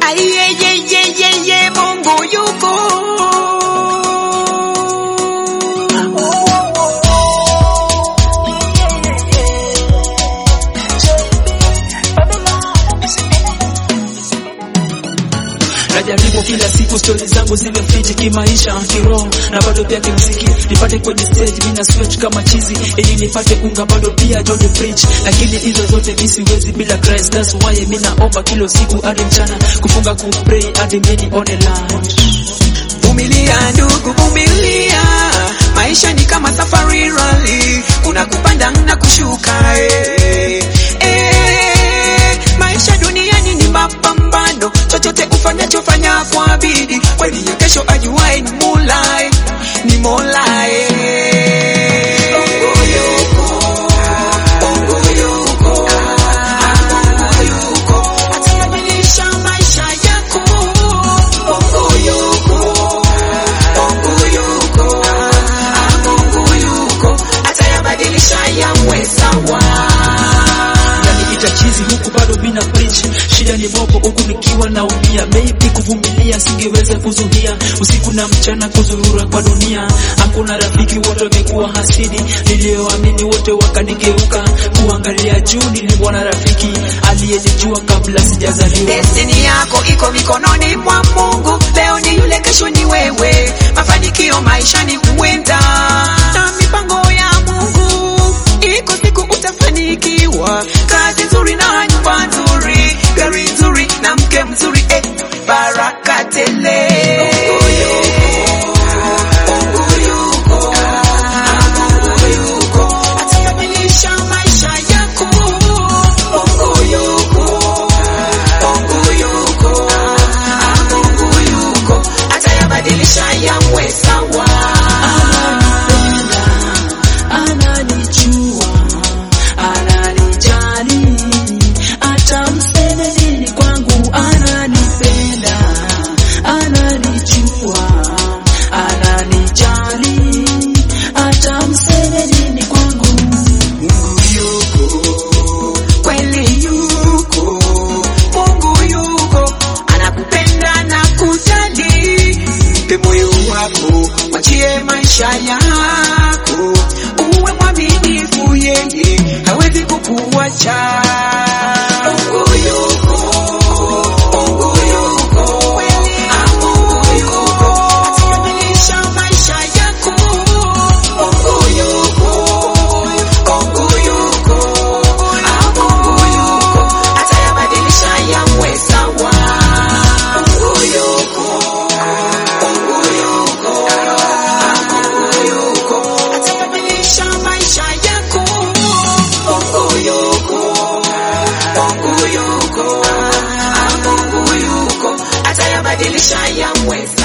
Ayeyeyeyeye, Mungu yuko. najaribu kila siku stori zangu ziwe fiti kimaisha kiroho na bado pia kimziki nipate kwenye stage mina sweat kama chizi ili nipate unga bado pia Johnny preach lakini hizo zote mi siwezi bila Christ that's why mi naomba kila siku hadi mchana kufunga kupray hadi mi nione light Vumilia ndugu, vumilia. Maisha ni kama safari rally, kuna kupanda na kushuka. Eh, eh, maisha duniani ni mapambano, chochote ufanyacho fanya kwa bidii, kweli ya kesho ajuae ni Mola, eh, ni Mola. eh. Mungu yuko, Mungu yuko, Mungu yuko, atabadilisha maisha yako. Mungu yuko, Mungu yuko, ah, Mungu yuko, atayabadilisha yawe sawa. Naniita chizi huku bado mina preach shida ni mopo huku nikiwa naumia maybe kuvumilia singeweza kuzuia usiku na mchana kuzurura kwa dunia hakuna rafiki wote wamekuwa hasidi niliyoamini wote wakanigeuka kuangalia juu nilimwona rafiki aliyenijua kabla sijazaliwa Destiny yako iko mikononi mwa Mungu. Leo ni yule, kesho ni wewe. Mafanikio maishani huenda na mipango ya Mungu. Iko siku utafanikiwa, kazi nzuri na nyumba nzuri, gari nzuri na mke mzuri, eh, baraka tele. Mungu yuko, Mungu yuko, Mungu yuko, atakamilisha maisha yako. Mungu yuko, Mungu yuko, ah, Mungu yuko, atayabadilisha yawe sawa. ananijua ananijali hata mseme nini kwangu ananipenda ananijua ananijali hata mseme nini kwangu Mungu yuko, kweli yuko, Mungu yuko, anakupenda na kujali. Mpe moyo wako, mwachie maisha yako, uwe mwaminifu, yeye hawezi kukuacha. Mungu yuko, Mungu yuko, kweli, ah, Mungu yuko, atakamilisha maisha yako. Mungu yuko, Mungu yuko, ah, Mungu yuko, atayabadilisha yawe sawa. Mungu yuko, Mungu yuko, ah, Mungu yuko, atayabadilisha maisha yako. Mungu yuko, Mungu yuko, ah, Mungu yuko, atayabadilisha yawe